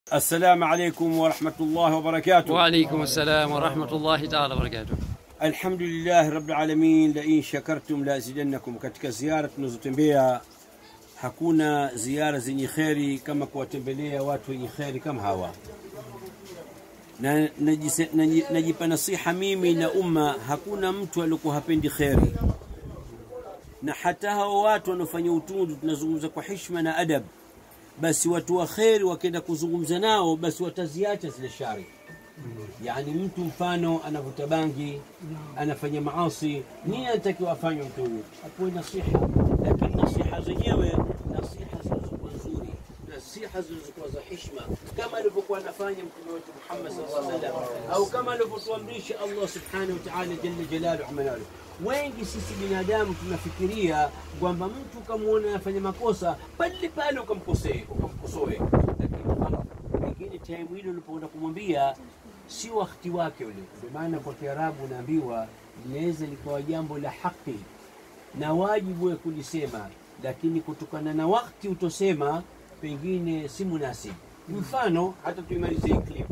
السلام عليكم ورحمة الله وبركاته وعليكم السلام ورحمة الله تعالى وبركاته الحمد لله رب العالمين لئن شكرتم لازيدنكم katika ziara tunazotembea hakuna ziara zenye kheri kama kuwatembelea watu wenye kheri kama hawa na najise- naji- najipa nasiha mimi na umma hakuna mtu aliokuwa hapendi kheri na hata hao watu wanaofanya utundu tunazungumza kwa hishma na adab basi watu wa kheri wakienda kuzungumza nao basi wataziacha zile shari yani mtu mfano anavuta bangi anafanya maasi nini anatakiwa afanywe mtu huyu apewe nasiha lakini nasiha zenyewe nasiha zilizokuwa nzuri nasiha zilizokuwa za hishma kama alivyokuwa anafanya mtume wetu Muhammad sallallahu alaihi wasallam au kama alivyotuamrisha Allah subhanahu wa ta'ala jalla jalaluhu amanalu wengi sisi binadamu tunafikiria kwamba mtu ukamwona anafanya makosa pale pale ukamkosee ukamkosoe lakini pengine time hilo ulipoenda kumwambia si wakati wake ule. Ndio maana kwa Kiarabu unaambiwa linaweza likawa jambo la haki na wajibu wa kulisema, lakini kutokana na wakati utosema pengine si munasibu. Mfano, hata tuimalize hii clip,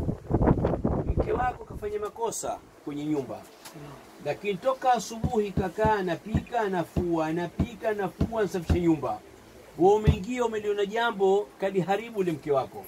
mke wako kafanya makosa kwenye nyumba, lakini toka asubuhi kakaa anapika, anafua, anapika, anafua, anasafisha nyumba, wewe umeingia umeliona jambo kaliharibu ule mke wako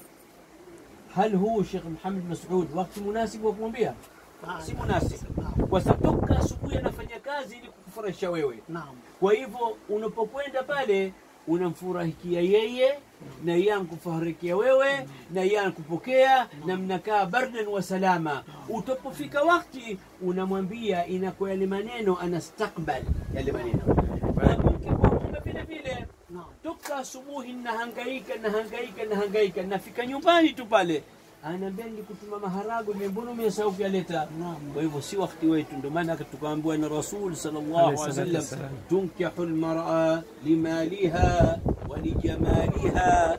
هل هو Sheikh Muhammad Mas'ud wakati munasibu wa kumwambia? Si munasibu, kwa sababu toka asubuhi anafanya kazi ili kukufurahisha wewe. Naam. Kwa hivyo unapokwenda pale unamfurahikia yeye na yeye ankufurahikia wewe na yeye ankupokea na mnakaa bardan wa salama. Utapofika wakati unamwambia inakuwa yale maneno anastakbal yale maneno na mke kwa mume vile vile Naam. toka asubuhi nahangaika nahangaika nahangaika nafika nyumbani tu pale anaambia nilikutuma maharagwe mimi mbona umesahau kuyaleta Naam. kwa hivyo si wakati wetu ndio maana tukaambiwa na rasul sallallahu alaihi wasallam tunkihu almar'a limaliha ولجمالها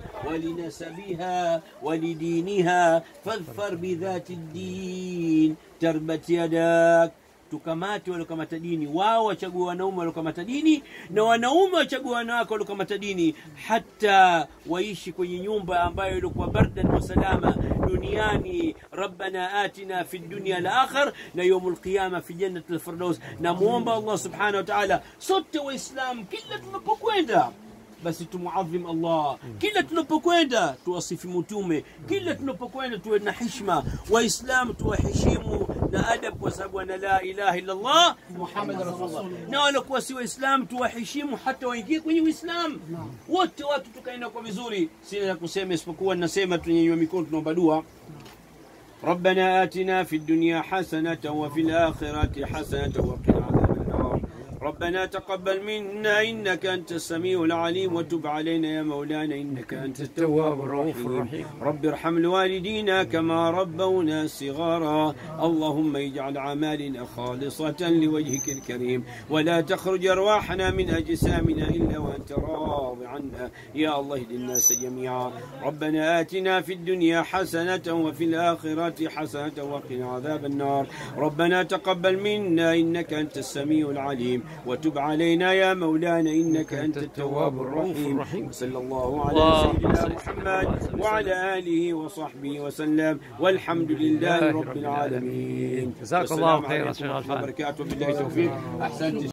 ولنسبها ولدينها فاظفر بذات الدين تربت يداك tukamate waliokamata dini wao wachague wanaume waliokamata dini na wanaume wachague wanawake waliokamata dini hata waishi kwenye nyumba ambayo ilikuwa bardan wa salama duniani rabbana atina fi dunya al-akhir na yawm al-qiyama fi jannati al-firdaus na muomba Allah subhanahu wa ta'ala sote waislamu kila tunapokwenda basi tumuadhim Allah kila tunapokwenda tuwasifu mtume kila tunapokwenda tuwe na hishma waislamu tuwaheshimu na adab kwa sababu ana la ilaha illa Allah Muhammad rasulullah na walikuwa si waislamu tuwaheshimu hata waingie kwenye uislamu wote watu tukaenda kwa vizuri sina la kusema isipokuwa nasema tunyenyua mikono tunaomba dua ربنا آتنا في الدنيا حسنة وفي الآخرة حسنة وقنا عذاب النار ربنا تقبل منا إنك أنت السميع العليم وتب علينا يا مولانا إنك أنت التواب الرحيم رب ارحم الوالدين كما ربونا صغارا اللهم اجعل أعمالنا خالصة لوجهك الكريم ولا تخرج أرواحنا من أجسامنا إلا وأنت راض عنا يا الله اهد الناس جميعا ربنا آتنا في الدنيا حسنة وفي الآخرة حسنة وقنا عذاب النار ربنا تقبل منا إنك أنت السميع العليم وتب علينا يا مولانا إنك أنت التواب الرحيم صلى الله على اللهم سيدنا صل محمد وسلم. وعلى آله وصحبه وسلم والحمد لله رب العالمين جزاك والسلام الله خيرا عليكم شيخ ورحمة الله عفان. وبركاته بالله التوفيق أحسنت